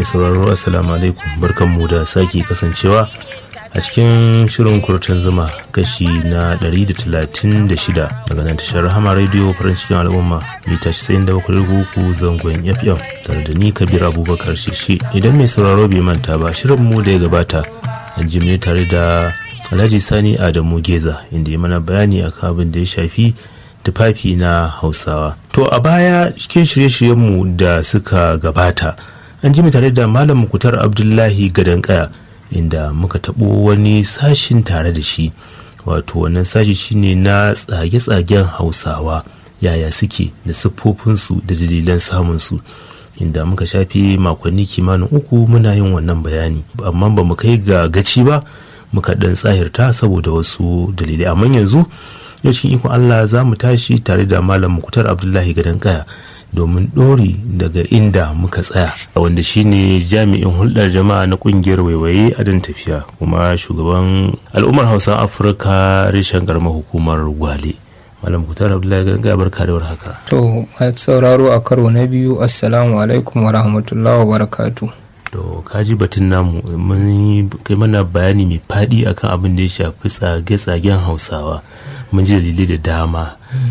sauraro assalamu alaikum barkanmu da sake kasancewa a cikin shirin kurtan zuma kashi na 136 daga nan tashar rahama radio farin cikin al'umma mita 97.3 zangon fm tare da ni kabir abubakar shishi idan mai sauraro bai manta ba shirin mu da ya gabata an ji ne tare da alhaji sani adamu geza inda ya mana bayani akan abin da ya shafi tufafi na hausawa to a baya cikin shirye-shiryenmu da suka gabata an ji tare da malam mukutar abdullahi gadankaya inda muka taɓo wani sashin tare da shi wato wannan sashi shine na tsage-tsagen hausawa yaya suke da siffofinsu da dalilan samunsu inda muka shafe makonni kimanin uku muna yin wannan bayani amma ba mu kai ga gaci ba muka ɗan tsahirta saboda wasu dalilai amma yanzu yau cikin ikon Allah za mu tashi tare da Malam Mukutar Abdullahi Gadon Kaya domin ɗori daga inda muka tsaya wanda shine jami'in hulɗar jama'a na ƙungiyar waiwaye a dan tafiya kuma shugaban al'ummar hausa afirka reshen karamar hukumar gwale malam mukutar abdullahi gadon kaya barka da warhaka to sauraro a karo na biyu assalamu alaikum wa rahmatullahi wa barakatu to kaji batun namu mun kai mana bayani mai faɗi akan abin da ya shafi tsage-tsagen hausawa mun ji dalilai da dama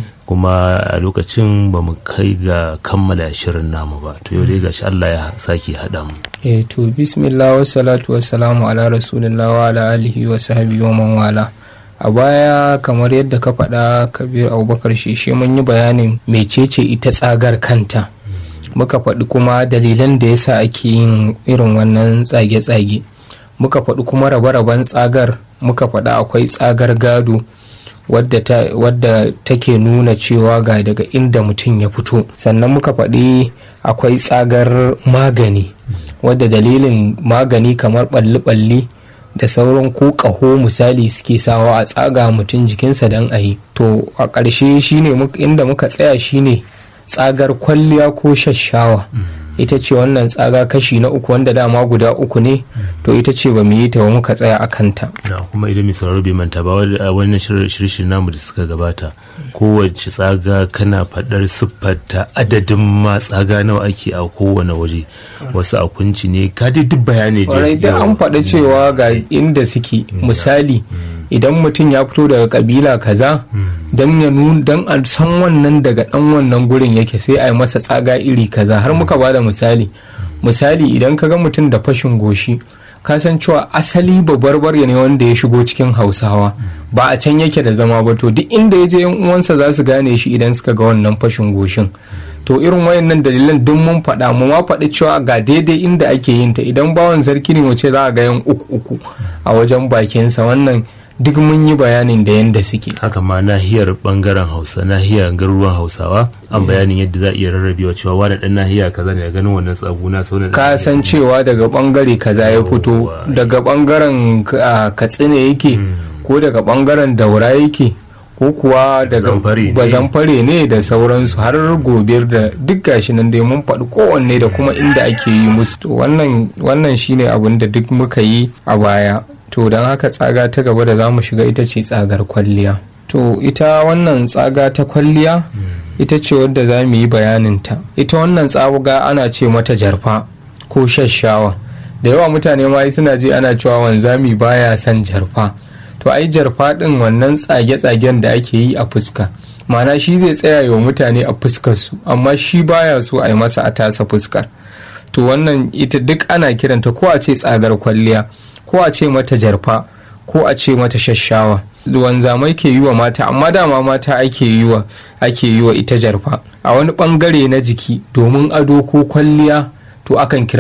kuma a lokacin ba mu kai ga kammala shirin namu ba to yau dai gashi Allah ya sake haɗa mu eh to bismillah wa salatu wa salamu ala rasulillah wa ala alihi wa sahbihi wa man wala a baya kamar yadda ka faɗa kabir abubakar sheshe mun yi bayanin mecece ita tsagar kanta muka faɗi kuma dalilan da yasa ake yin irin wannan tsage-tsage muka faɗi kuma rabe-raben tsagar muka faɗi akwai tsagar gado wadda, ta, wadda take nuna cewa ga daga inda mutum ya fito sannan muka faɗi akwai tsagar magani wadda dalilin magani kamar ɓalli-ɓalli da sauran ko ƙaho misali suke sawa a tsaga mutum jikinsa don a yi to a ƙarshe shine inda muka tsaya shine tsagar kwalliya ko shashawa ita ce wannan tsaga kashi na uku wanda dama guda uku ne to ita ce ba mu yi ta ba muka tsaya a kanta kuma idan mai sauraro bai manta ba wannan shirye namu da suka gabata kowace tsaga kana faɗar siffarta adadin ma tsaga nawa ake a kowane waje wasu a kunci ne ka duk bayani da an faɗa cewa ga inda suke misali idan mutum ya fito daga kabila kaza don ya don a san wannan daga dan wannan gurin yake sai a yi masa tsaga iri kaza har muka bada misali misali idan ka ga mutum da fashin goshi ka san cewa asali babbar ne wanda ya shigo cikin hausawa ba a can yake da zama ba to duk inda ya je yan uwansa za su gane shi idan suka ga wannan fashin goshin to irin wayannan dalilan duk mun faɗa mu ma faɗi cewa ga daidai inda ake yin ta idan bawan sarki ne wace za a ga yan uku uku a wajen bakinsa wannan duk mun yi bayanin da yadda suke haka ma nahiyar bangaren hausa nahiyar garuruwan hausawa an bayanin yadda za a iya rarrabewa cewa wani dan nahiya kaza ne ganin wannan tsaguna sau ka san cewa daga bangare kaza ya fito daga bangaren katsina yake ko daga bangaren daura yake ko kuwa daga bazamfare ne da sauransu har gobir da duk gashi nan dai mun faɗi kowanne da kuma inda ake yi musu wannan shine abin da duk muka yi a baya to don haka tsaga ta gaba da za mu shiga ita ce tsagar kwalliya to ita wannan tsaga ta kwalliya ita ce wadda za mu yi bayaninta ita wannan tsaga ana ce mata jarfa ko shashawa da yawa mutane ma suna ji ana cewa wanzami baya son jarfa to ai jarfa din wannan tsage-tsagen da ake yi a fuska mana shi zai tsaya wa mutane a fuskarsu amma shi baya so a yi masa a tasa fuskar to wannan ita duk ana kiranta ko a ce tsagar kwalliya ko a ce mata jarfa ko a ce mata shashawa wanzamai ke yi wa mata amma dama mata ake yi wa ake yi wa ita jarfa a wani bangare na jiki domin ado ko kwalliya to akan kira